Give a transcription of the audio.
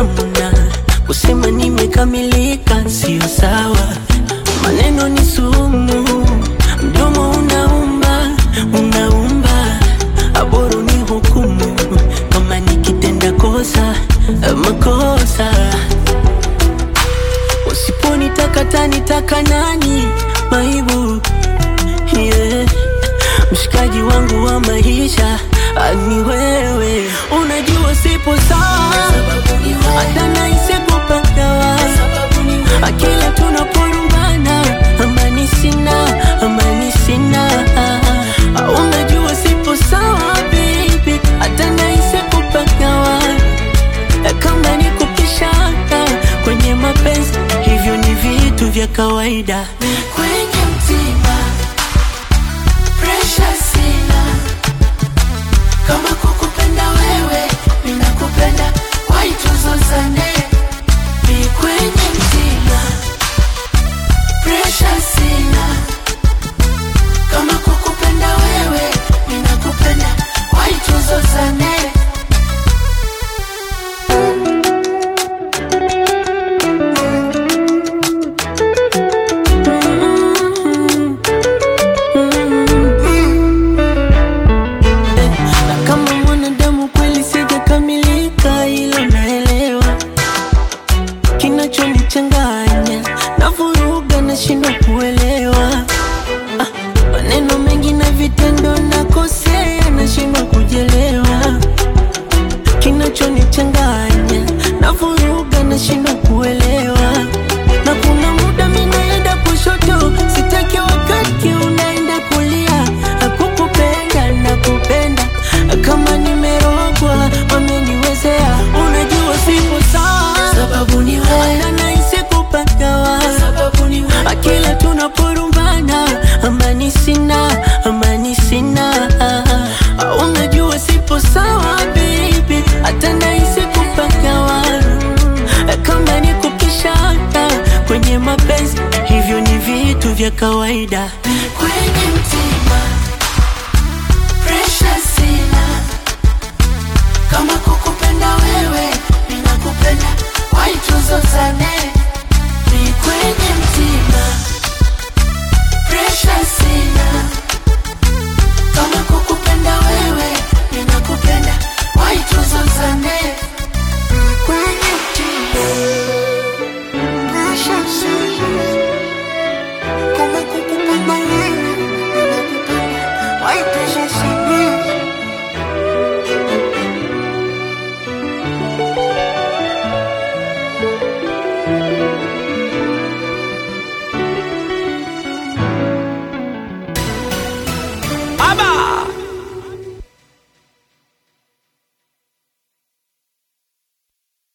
hamna. Kusema nimekamilika sio sawa, maneno ni sumu, mdomo unaumba, unaumba, aboru ni hukumu kama nikitenda kosa makosa. Usiponitaka tanitaka nani? Maibu yeah. Mshikaji wangu wa maisha ah, ni wewe, unajua sipo sawa, hata nahisi kupagawa akila tunaporumbana, amani sina, amani sina Ah, unajua sipo sawa baby, hata nahisi kupagawa kama ni kupishana kwenye mapenzi, hivyo ni vitu vya kawaida. kwenye mtima presha sina kama kukupenda wewe ninakupenda waituzozane ni kwenye mtima presha sina kama kukupenda wewe ninakupenda waituzozane Na kama mwanadamu kweli sijakamilika, hilo naelewa. Kinachonichanganya na vuruga, nashindwa kuelewa Ah, maneno mengi na vitendo, nakosea, nashindwa kujelewa. Kinachonichanganya na vuruga, nashindwa kuelewa. Na kuna muda mimi naenda kushoto, sitaki wakati unaenda kulia. Akukupenda nakupenda, kama nimerogwa wameniwezea. Unajua sipo sawa, sababu ni wewe hata nahisi kupagawa sababu ni wewe kila tunaporumbana, amani sina, amani sina. Ah, Unajua sipo sawa baby, hata nahisi kupagawa kama ni kupishana kwenye mapenzi, hivyo ni vitu vya kawaida. kwenye mtima presha sina kama kukupenda wewe ninakupenda waituzozane